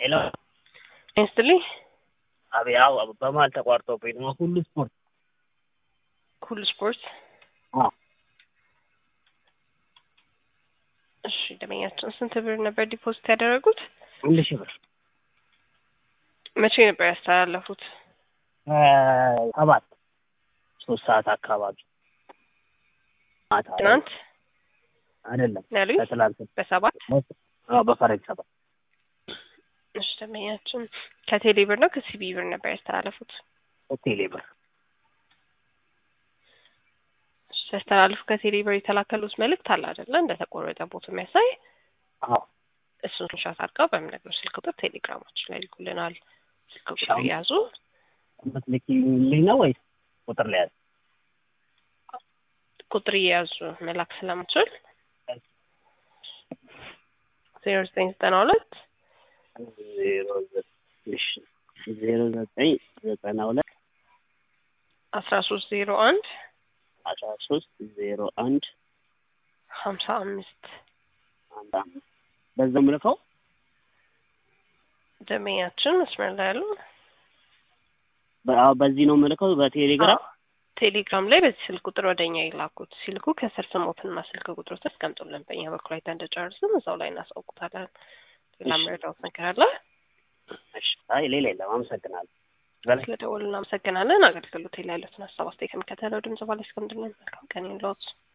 ሄሎ ይስጥልኝ። አብ ያው በመሀል ተቋርጦብኝ ነው። ሁሉ ስፖርት ሁሉ ስፖርት። አዎ እሺ ደመኛችን ስንት ብር ነበር ዲፖዚት ያደረጉት? አንድ ሺህ ብር መቼ ነበር ያስተላለፉት? ሰባት ሶስት ሰዓት አካባቢ ማታ ላይ ትናንት አይደለም ያሉኝ ከትላንት በሰባት አዎ በፈረንጅ ሰባት እሺ ደመኛችን ከቴሌ ብር ነው ከሲቢ ብር ነበር ያስተላለፉት? ቴሌ ብር እሺ ሲያስተላልፉ ከቴሌ ብር የተላከሉት መልእክት አለ አይደለ? እንደተቆረጠ ቦት የሚያሳይ አዎ እሱን ስክሪንሾት አድርገው በምነግረው ስልክ ቁጥር ቴሌግራማችን ላይ ይልኩልናል። ስልክ ቁጥር ሻም- እያዙ የምትልኪልኝ ነው ወይስ ቁጥር ላይ ያዝ? ቁጥር እየያዙ መላክ ስለምችል ዜሮ ዘጠኝ ዘጠና ሁለት ዜሮ ዘጠኝ እሺ ዜሮ ዘጠኝ ዘጠና ሁለት አስራ ሶስት ዜሮ አንድ አስራ ሶስት ዜሮ አንድ ሀምሳ አምስት አንድ አምስት በዛው ምልከው ደመኛችን መስመር ላይ ያሉ በ- አዎ፣ በዚህ ነው ምልከው በቴሌግራም ቴሌግራም ላይ በዚህ ስልክ ቁጥር ወደ እኛ ይላኩት። ሲልኩ ከስር ስሞትና ስልክ ቁጥሮት አስቀምጡልን። በእኛ በኩል አይተን እንደጨርስም እዛው ላይ እናሳውቁታለን። ሌላ እሺ። መረዳት ነገር አለ? እሺ አይ ሌላ የለም አመሰግናለሁ በላይ ስለደወሉ እናመሰግናለን። አገልግሎት ላይ ያሉትን ሀሳብ አስተያየት ከሚከተለው ድምጽ ባለ እስከምድን መልካም ቀን ይሁንልዎት።